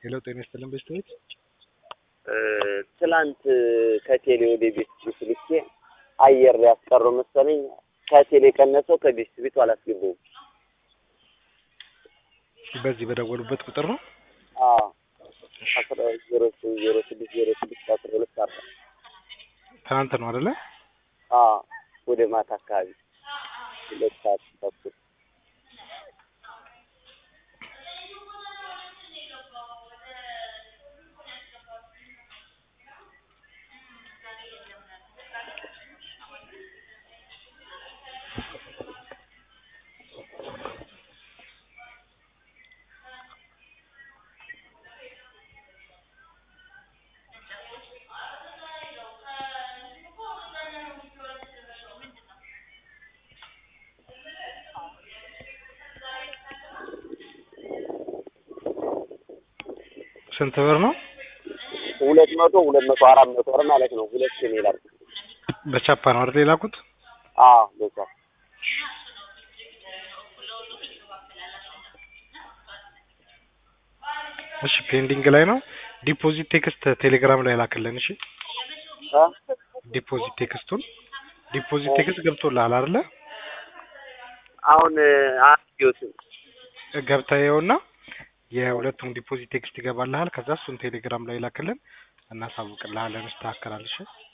ሄሎ ጤና ይስጥልን ቤስቶች ትላንት ከቴሌ ወደ ቤት ቤት ልኬ አየር ያስቀሩ መሰለኝ። ከቴሌ ቀነሰው ከቤት ቤቱ አላስገባውም። በዚህ በደወሉበት ቁጥር ነው። አዎ አስራ ዜሮ ዜሮ ስድስት ዜሮ ስድስት አስራ ሁለት አርባ ትናንት ነው አይደለ? አዎ ወደ ማታ አካባቢ ሁለት ሰዓት ተኩል ስንት ብር ነው? ሁለት መቶ ሁለት መቶ አራት መቶ ብር ማለት ነው። ሁለት ነው ይላል። በቻፓ ነው አይደል የላኩት? አዎ በዛ እሺ ፔንዲንግ ላይ ነው። ዲፖዚት ቴክስት ቴሌግራም ላይ ላክልን። እሺ እ ዲፖዚት ቴክስቱን ዲፖዚት ቴክስት ገብቶልሃል አይደለ? አሁን አስጊዮትም ገብተህ ይኸውና የሁለቱም ዲፖዚት ቴክስት ይገባልሃል። ከዛ እሱን ቴሌግራም ላይ ላክልን፣ እናሳውቅልሃለን። ይስተካከላል። እሺ